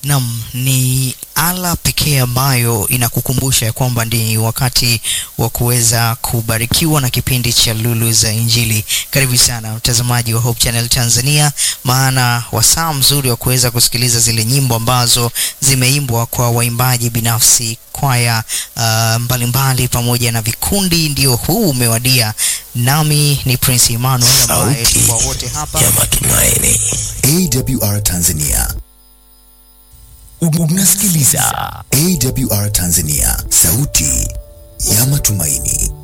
Naam, ni ala pekee ambayo inakukumbusha ya kwamba ni wakati wa kuweza kubarikiwa na kipindi cha Lulu za Injili. Karibu sana mtazamaji wa Hope Channel Tanzania, maana wasaa mzuri wa kuweza kusikiliza zile nyimbo ambazo zimeimbwa kwa waimbaji binafsi, kwaya uh, mbalimbali pamoja na vikundi, ndio huu umewadia. Nami ni Prince Emmanuel ambaye Sauti kwa wote hapa ya matumaini. AWR Tanzania. Unasikiliza AWR Tanzania, sauti ya matumaini.